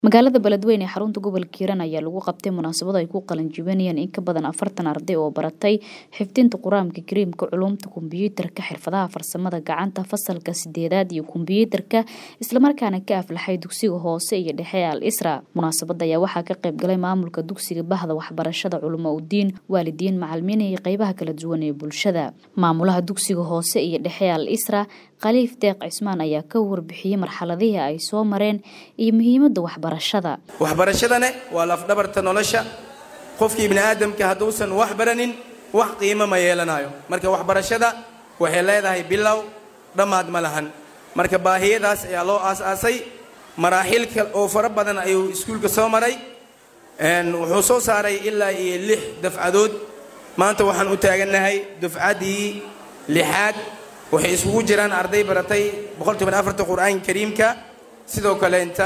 magaalada beledweyne ee xarunta gobolka hiiraan ayaa lagu qabtay munaasabad ay ku qalinjibinayeen in ka badan afartan arday oo baratay xifdinta qur-aanka kariimka culumta kombiyuutarka xirfadaha farsamada gacanta fasalka sideedaad iyo kombiyuutarka islamarkaana ka aflaxay dugsiga hoose iyo dhexe al isra munaasabada ayaa waxaa ka qayb galay maamulka dugsiga bahda waxbarashada culamo udiin waalidiin macalimiin iyo qeybaha kala duwan ee bulshada maamulaha dugsiga hoose iyo dhexe al isra khaliif deeq cismaan ayaa ka warbixiyey marxaladihii ay soo mareen iyo muhiimadda waxbarashada waxbarashadane waa lafdhabarta nolosha qofkii ibni aadamka hadduusan wax baranin wax qiimo ma yeelanayo marka waxbarashada waxay leedahay bilow dhammaad ma lahan marka baahiyadaas ayaa loo aas-aasay maraaxiil oo fara badan ayuu iskuulka soo maray wuxuu soo saaray ilaa iyo lix dafcadood maanta waxaan u taagannahay dufcaddii lixaad waxay isugu jiraan arday baratay boqolkiiba qur-aanka kariimka sidoo kaleenta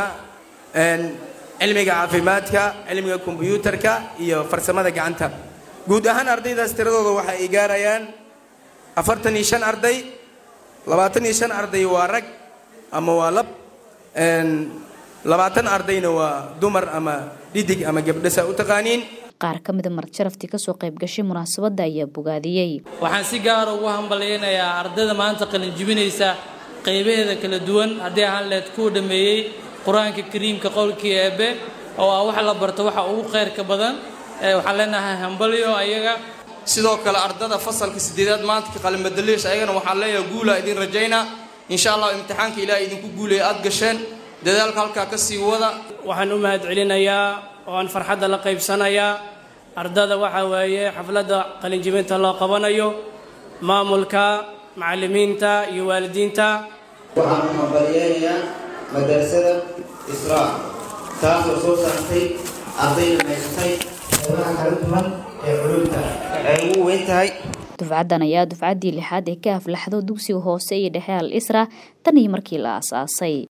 cilmiga caafimaadka cilmiga kombiyuutarka iyo farsamada gacanta guud ahaan ardaydaas tiradooda waxa ay gaarayaan afartan iyo shan arday labaatan iyo shan arday waa rag ama waa lab labaatan ardayna waa dumar ama dhidig ama gabdhasa u taqaaniin qaar ka mida marjaraftii kasoo qayb gashay munaasabadda ayaa bogaadiyey waxaan si gaara ugu hambalyaynayaa ardayda maanta qalinjibinaysa qaybaheeda kala duwan haddii ahaan leed kuu dhammeeyey qur-aanka kariimka qowlkii eebbe oo ah wax la barto waxa ugu khayrka badan waxaan leenahay hambalyo ayaga sidoo kale ardada fasalka sideedaad maanta qalinbadaliis ayagana waxaan leeyahay guula idin rajaynaa insha allah imtixaanka ilaah idinku guulaya aad gasheen dadaalka halkaa ka sii wada waxaan u mahad celinayaa oo aan farxadda la qaybsanayaa ardada waxaa weeye xafladda qalinjibinta loo qabanayo maamulka macallimiinta iyo waalidiinta waxaan u hambalyeelayaa madarasada israa taasoo soo saartay ardayna maysatay qeybaha kala duwan ee culumta ay ugu weyn tahay dufcaddan ayaa dufcaddii lixaad ee ka aflaxdo dugsiga hoose iyo dhexe al isra tan iyo markii la aasaasay